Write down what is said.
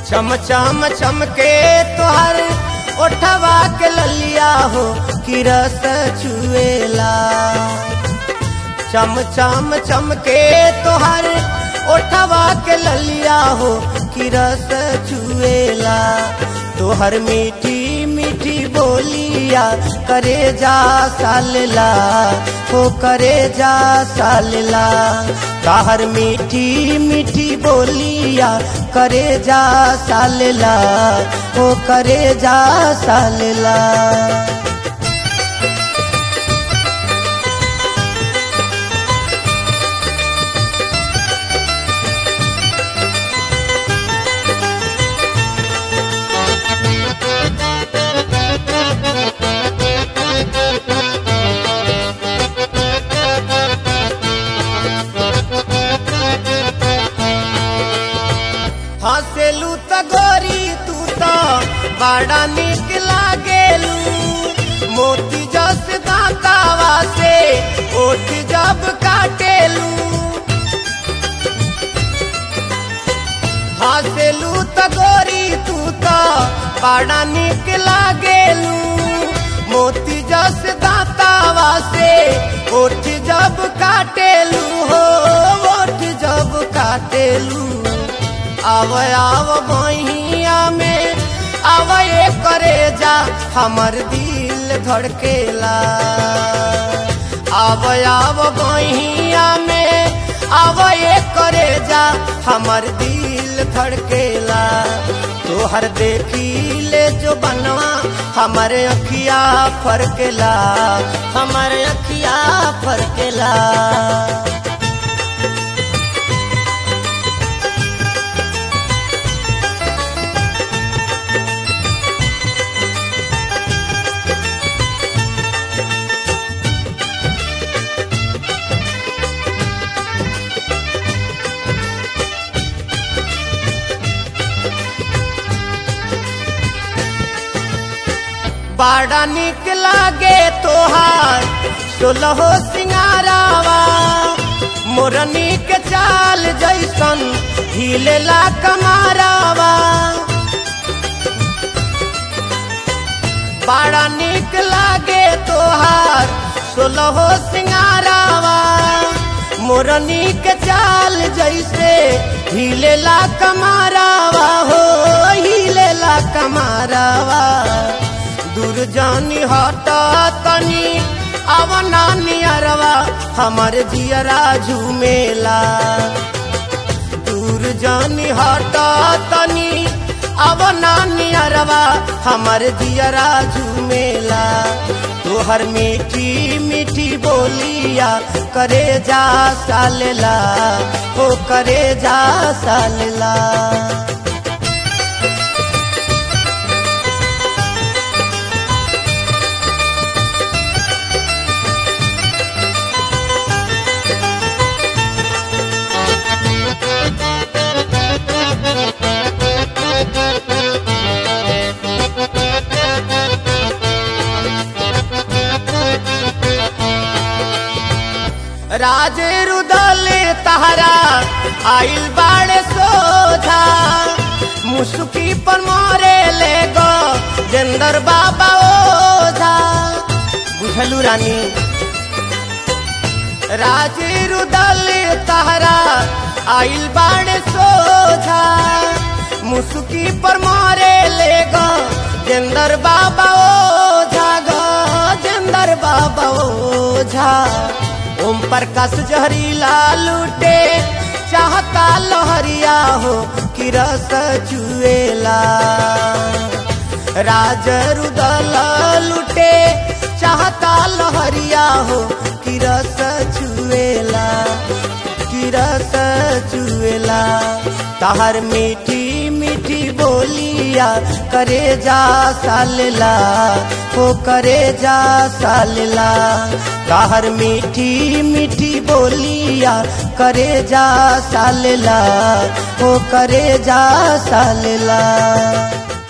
चम चम चमके तोहर ओठवा के ललिया हो कि रस चुएला चम चम चमके तोहर ओठवा के ललिया हो कि रस चुएला तोहर मीठी मीठी बोलिया करे जा सालला हो करे जा सालला ताहर मीठी मीठी बोलिया करे जा सालला हो करे जा सालला हंसेलू त गोरी तू तो बड़ा निक लागेलू मोती जस दांतावा से ओठ जब काटेलू हंसेलू त गोरी तू तो बड़ा निक लागेलू मोती जस दांतावा से ओठ जब काटेलू हो ओठ जब काटेलू आव आव बहिया में आव ये करे जा हमर दिल धड़केला आव आव बहिया में आव ये करे जा हमर दिल धड़केला तोहर देखी ले जो बनवा हमर अखिया फरकेला हमर अखिया फरकेला बड़ा निक लागे तोहार सोलहो सिंगारावा मोरनी के चाल जैसन हिलेला कमारावा बड़ा निक लागे तोहार सोलहो सिंगारावा मोरनी के चाल जैसे हिलेला कमारावा हो हिलेला कमारावा दूर जानी हटा तनी अब नानी अरवा हमर जियरा झूमेला दूर जानी हटा तनी अब नानी अरवा हमर जियरा झूमेला तोहर मीठी मीठी बोलिया करे जा सालेला हो करे जा सालेला राजे रुदले तहरा आइल बाड़े सोझा मुसुकी पर मारे ले गो जेंदर बाबा ओझा बुझलू रानी राजे रुदले तहरा आइल बाड़े सोझा मुसुकी पर मारे ले गो जेंदर बाबा ओझा गो जेंदर बाबा ओझा ओम प्रकाश जहरीला लूटे चाहता लहरिया हो कि रस चुएला राज रुदल लूटे चाहता लहरिया हो कि रस चुएला कि रस चुएला तहर मीठी मीठी बोलिया करे जा सालला हो करे जा सालला तहर मीठी मीठी बोलिया करे जा सालला हो करे जा सालला